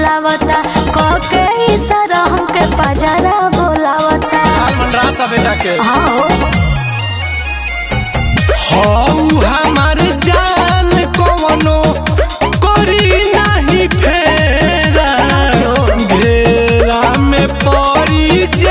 बोलावता कह के इशारा हमके पजरा बोलावता हाल मन रहा था बेटा के हाँ हऊ हमार जान कवनो करी नहीं फेरा घेरा में पड़ी जे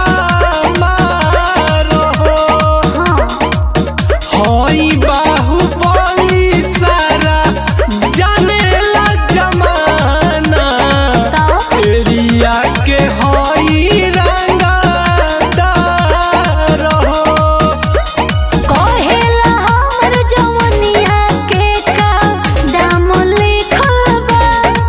हमार हो हाँ हई बाहुबली सारा जानेला जमाना तब एरिया के हई रंगदार हो कहेला हमर जवनिया के का दाम लिखल बा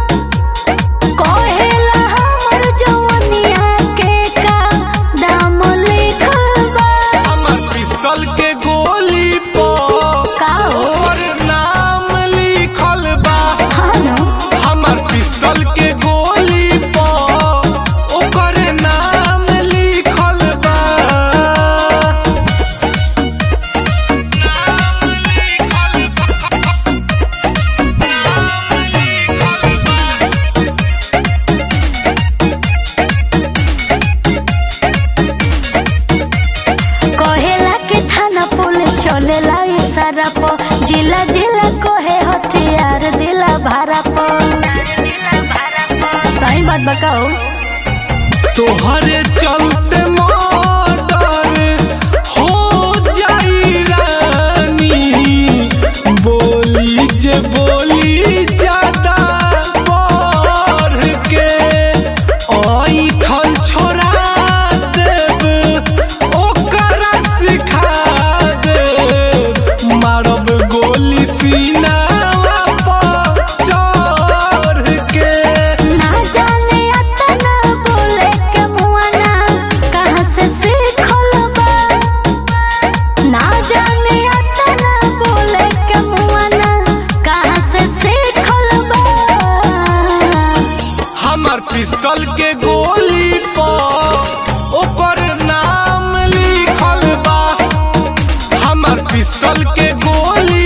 कहेला हमर जवनिया के का दाम लिखल बा हमर पिस्तौल के गोली पर का हो और नाम लिखल बा हाँ न हमर पिस्तौल के गोली पर ओकर नाम लिखल बा कहेला के थाना पुलिस चलेला इशारा प जिला जिला कहे हथियार दिला भारा प सही बात बताओ तोहरे चलते मर्डर हो जाई रानी बोली जे बोली ज्यादा बढ़ के ऐठल छोड़ा देब ओकरा सिखा देब मारब गोली सीनावा पर चढ़ के ना जाने अतना बोले के मुआना कहाँ से सीखल बा ना जाने अतना बोले के मुआना कहाँ से सीखल बा हमर पिस्टल के गोली पर ओकर नाम लिखल बा हमर पिस्टल के गोली